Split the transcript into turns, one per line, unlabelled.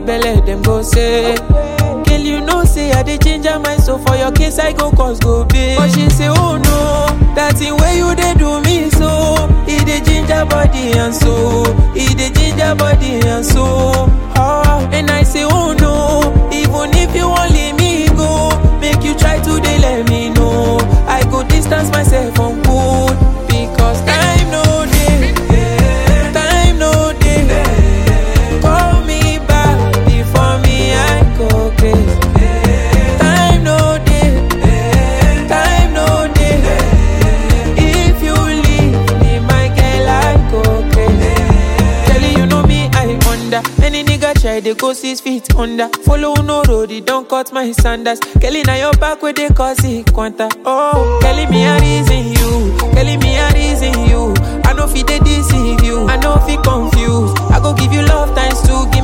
belle, them go say. Girl, you know, say I dey ginger my soul for your case, I go cause go big. But she say, oh no, that thing where you dey do me so. It dey ginger body and soul. It dey ginger body and soul. Oh, and I say, oh no, even if you want leave me go, make you try to dey let me know. I go distance myself from good because time no dey. Time no dey. Call me back before me I go crazy. Time no dey. Time no dey. If you leave me, my girl, I go crazy. Telling you know me, I under. Any nigga try, they go six feet under. Follow no road, it don't cut my sandals. Kelly, now your back where they cause it quanta. Oh, Kelly, me a reason you. Kelly, me a reason you. I know fi they deceive you. I know fi confused. I go give you love times two,